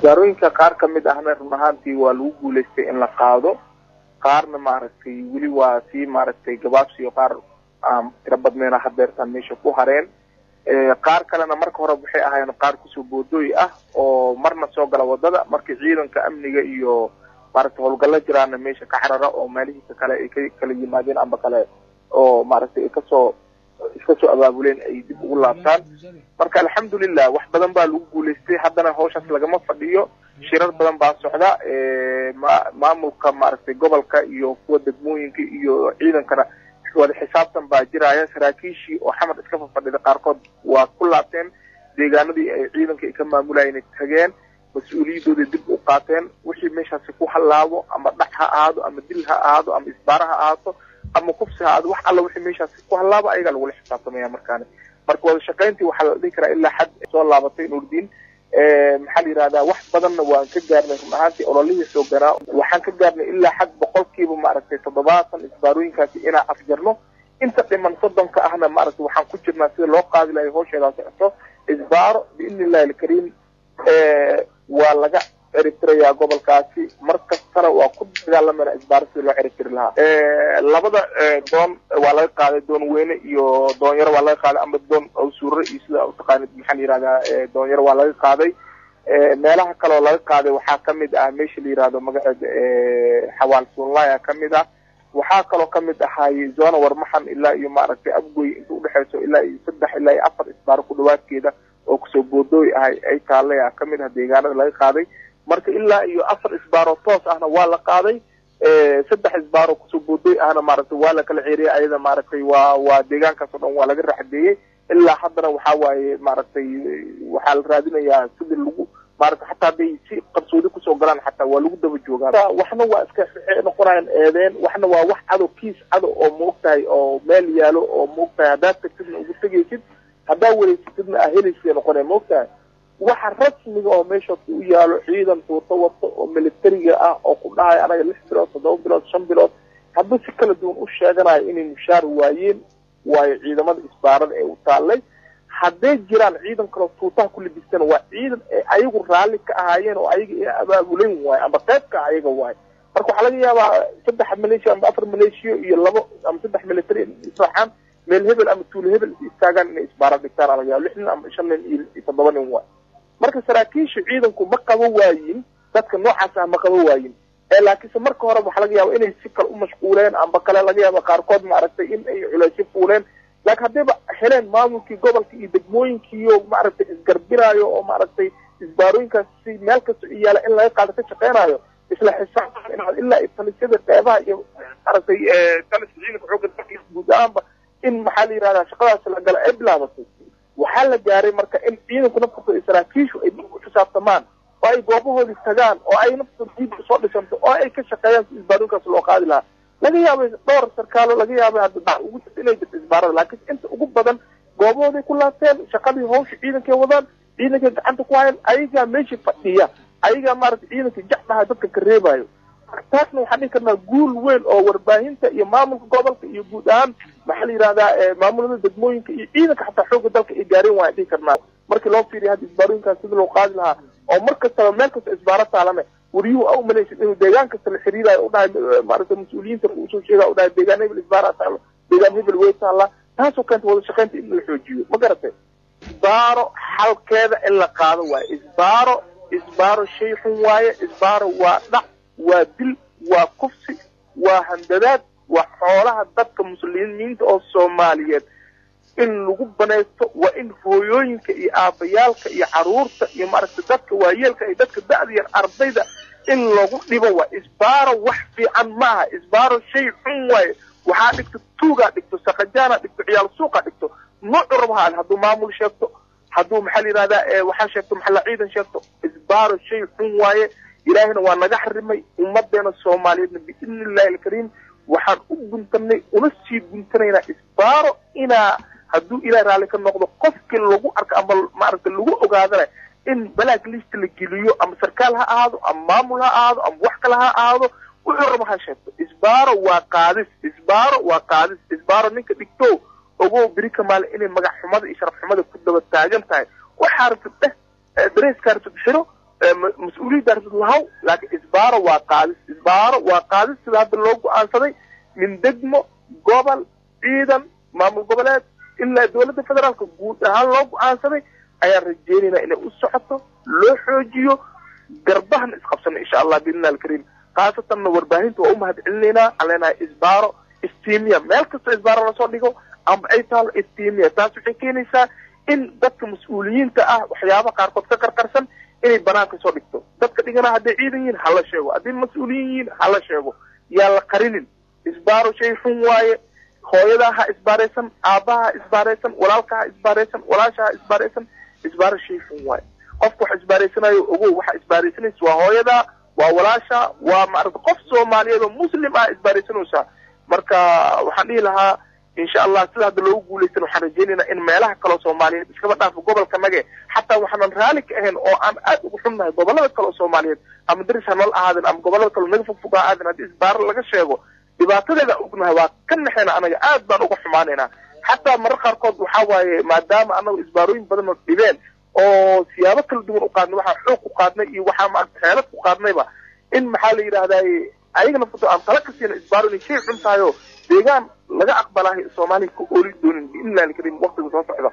isbaarooyinka qaar ka mid ahna run ahaantii waa lagu guulaystay in la qaado qaarna maaragtay weli waa sii maaragtay gabaabsiyo qaar aan tiro badnayna hadeertaan meesha ku hareen qaar kalena marka hore waxay ahaayeen qaar kusoo boodooy ah oo marna soo gala wadada markii ciidanka amniga iyo maaragtay howlgallo jiraana meesha ka carara oo meelihiisa kale ay ka kala yimaadeen amba kale oo maaragtay ay kasoo iska soo abaabuleen ay dib ugu laabtaan marka alxamdulilah wax badan baa lagu guulaystay haddana hawshaas lagama fadhiyo shirar badan baa socda ma maamulka maaragtay gobolka iyo kuwa degmooyinka iyo ciidankana wada xisaabtan baa jiraya saraakiishii oo xamar iska fafadhida qaarkood waa ku laabteen deegaanadii ay ciidanka ay ka maamulayeen tageen mas-uuliyadooda dib u qaateen wixii meeshaasi ku hallaabo ama dhax ha ahaado ama dil ha ahaado ama isbaara ha ahaato ama kufsi ha ahaado wax alla wixii meeshaasi ku hallaabo ayagaa lagula xisaabtamaya markaani marka wada shaqayntii waxaa la dhihi karaa ilaa xad soo laabatay nurdiin maxaa la yihahdaa wax badanna waan ka gaarnay run ahaantii ololihii soo ganaa waxaan ka gaarnay ilaa xad boqolkiiba maaragtay toddobaatan isbaarooyinkaasi inaan afjarno inta dhiman soddonka ahna maaragtay waxaan ku jirnaa sida loo qaadi lahay hawsheedaa socoto isbaaro biidni illahi alkariim waa laga ciribtirayaa gobolkaasi mar kastana waa ku dagaalamana isbaaro sida loo ciribtiri lahaa labada doon waa laga qaaday doon weyne iyo doonyaro waa laga qaaday ama doon awsuure iyo sida utaqaanid maxaa la yihahdaa doonyaro waa laga qaaday meelaha kale oo laga qaaday waxaa kamid ah meesha la yihahdo magaceeda xawaal sunlaya kamid ah waxaa kaloo kamid ahaay zona warmaxan ilaa iyo maaragtay abgoy inta udhexeyso ilaa iyo saddex ilaa iyo afar isbaaro ku dhawaadkeeda oo kusoo boodooy ahay ay taallay ah kamid ah deegaanada laga qaaday marka ilaa iyo afar isbaaro toos ahna waa la qaaday saddex isbaaro kusoo boodooy ahna maaragtay waa la kala ceeriyay ayada maaragtay waa waa deegaankaas oo dhan waa laga raxdeeyey ilaa haddana waxaa waaye maaragtay waxaa la raadinayaa sidii lagu maaragtay xataa hadday si qarsoodi kusoo galaan xataa waa lagu daba joogaa waxna waa iska noqonayaan eedeen waxna waa wax cado kiis cado oo maogtahay oo meel yaalo oo maogtahay haddaad tagtidna ugu tegaysid haddaa wareysatidna aa helaysa noqonaya maogtahay waxa rasmiga oo meesha u yaalo ciidan tuuto wato oo militariga ah oo ku dhahay anaga lix bilood toddoba bilood shan bilood hadduu si kala duwan u sheeganayo inay mushaar waayeen waayo ciidamada isbaarada ee u taallay hadday jiraan ciidan kaloo tuutaha ku libistan waa ciidan ay ayagu raalli ka ahaayeen oo ayaga i abaabulan waayo ama qaybka ayaga waayo marka waxaa laga yaabaa saddex maleeshiya ama afar maleeshiya iyo labo ama saddex military israacaan meel hebel ama tuulo hebel is istaagaan inay isbaara dhigtaan laga yaaba lix nin ama shan nin iyo toddoba nin waay marka saraakiisha ciidanku ma qabo waayin dadka noocaas ah ma qabo waayin ee laakiinse marka hore waxaa laga yaaba inay si kale u mashquuleen amba kale laga yaaba qaarkood maaragtay in ay culeysyo fuuleen laakiin haddayba heleen maamulkii gobolka iyo degmooyinkiiyo maaragtay isgarbinaayo oo maaragtay isbaarooyinkaas si meel kasta u yaala in laga qaado ka shaqeynayo isla xisaabtan inaad ilaa talisyada qeybaha iyo maaragtay taliska ciidanka xoogga dalka guud ahaanba in maxaa la yihahdaa shaqadaasi la gala ay bilaabatay waxaa la gaaray marka in ciidanku naftooda iyo saraakiishu ay dib u xisaabtamaan oo ay goobahoodii tagaan oo ay naftooda diib usoo dhisanto oo ay ka shaqeeyaan si isbaarooyinkaas loo qaadi lahaa laga yaabay dhowr sarkaalo laga yaabay hadda ugu jirta inay jirto isbaarada laakiin inta ugu badan goobahooday ku laabteen shaqadii hawsha ciidankay wadaan ciidankay gacanta ku hayan ayagaa meeshii fadhiya ayagaa maaragtay ciidanka jecdaha dadka ka reebayo taasna waxaan dhihi karnaa guul weyn oo warbaahinta iyo maamulka gobolka iyo guud ahaan maxaa la yihahdaa maamulada degmooyinka iyo ciidanka xataa xoogga dalka ay gaareen waan dhihi karnaa markii loo fiiriya hadda isbaarooyinkaas sida loo qaadi lahaa oo mar kastaba meel kasta isbaaro taalane wariyuhu a umalaysid inuu deegaan kasta la xiriirayo udhahay maaragtay mas-uuliyiinta usoo sheega udhahay deegaan hebel isbaara taalo deegaan hebel way taallaa taasoo keenta wada shaqaynta in la xoojiyo ma garatay isbaaro xalkeeda in la qaado waaye isbaaro isbaaro shay xun waaye isbaaro waa dhac waa dil waa kufsi waa handadaad waa xoolaha dadka muslimiinta oo soomaaliyeed in lagu banaysto waa in hooyooyinka iyo aabayaalka iyo caruurta iyo maaragtay dadka waayeelka iyo dadka da-da yar ardayda in lagu dhibo waa isbaaro wax fiican maaha isbaaro shay xun waaye waxaa dhigto tuugaa dhigto sakajaana dhigto ciyaal suuqa dhigto noocu rabaha hadduu maamul sheegto hadduu maxaa la yihahdaa waxaa sheegto maxalla ciidan sheegto isbaaro shay xun waaye ilaahina waa naga xarimay ummadeena soomaaliyeedna biidni illahi alkariim waxaan u guntanay una sii guntanaynaa isbaaro inaa hadduu ilaah raalli ka noqdo qofkii lagu arko ama maaragtay lagu ogaadana in balaag lista la geliyo ama sarkaal ha ahaado ama maamul ha ahaado ama wax kale ha ahaado wuxuu raba ha sheegto isbaaro waa qaadis isbaaro waa qaadis isbaaro ninka dhigto ogow beri kamaale inay magac xumada iyo sharaf xumada ku daba taagan tahay waxaa rabtid dheh dareeskaa rabtid xiro mas-uuliyaddaas lahaw laakiin isbaaro waa qaadis isbaaro waa qaadis sida hadda loo go-aansaday min degmo gobol ciidan maamul goboleed ilaa dowladda federaalka guud ahaan loo go-aansaday ayaan rajeynaynaa inay u socoto loo xoojiyo garbahana isqabsano insha allah biidnillah alkariim khaasatanna warbaahinta waa u mahad celinaynaa aan leenahay isbaaro istimiya meel kastoo isbaaro lasoo dhigo amba ay taalo istimiya taas waxay keenaysaa in dadka mas-uuliyiinta ah waxyaaba qaarkood ka qarqarsan inay banaanka soo dhigto dadka dhigana hadday ciidan yihiin hala sheego hadday mas-uuliyiin yihiin hala sheego yaa la qarinin isbaaro shay xun waaye hooyadaa ha isbaaraysan aabbaha ha isbaaraysan walaalka ha isbaaraysan walaasha ha isbaaraysan isbaaro shay xun waaye qofka wax isbaaraysanayo ogow waxa isbaaraysanaysa waa hooyadaa waa walaasha waa maarata qof soomaaliyeed oo muslim ah isbaaraysanaysaa marka waxaan dhihi lahaa insha allah sida hadda loogu guulaysan waxaan rajeynaynaa in meelaha kaleo soomaaliyeed iskaba dhaafo gobolka nage xataa waxaanan raali ka ahayn oo aan aad ugu xunnahay gobolada kale oo soomaaliyeed ama daris ha nool ahaadeen ama gobolada kaleo naga fogfog ha ahaadeen haddii isbaaro laga sheego dhibaatadeeda ognahay waa ka naxayna anaga aad baan uga xumaanaynaa xataa marar qaarkood waxaa waaye maadaama anagu isbaarooyin badan oo dhibeen oo siyaabo kala duwan u qaadnay waxaa xoog ku qaadnay iyo waxaa maarata xeelad ku qaadnayba in maxaa la yidhahdaay ayagana futo aan tala ka siina isbaaro inay shay xun tahay oo deegaan laga aqbalaahay soomaaliya ka ooli doonin biidnillahi alkariim waqtiga soo socda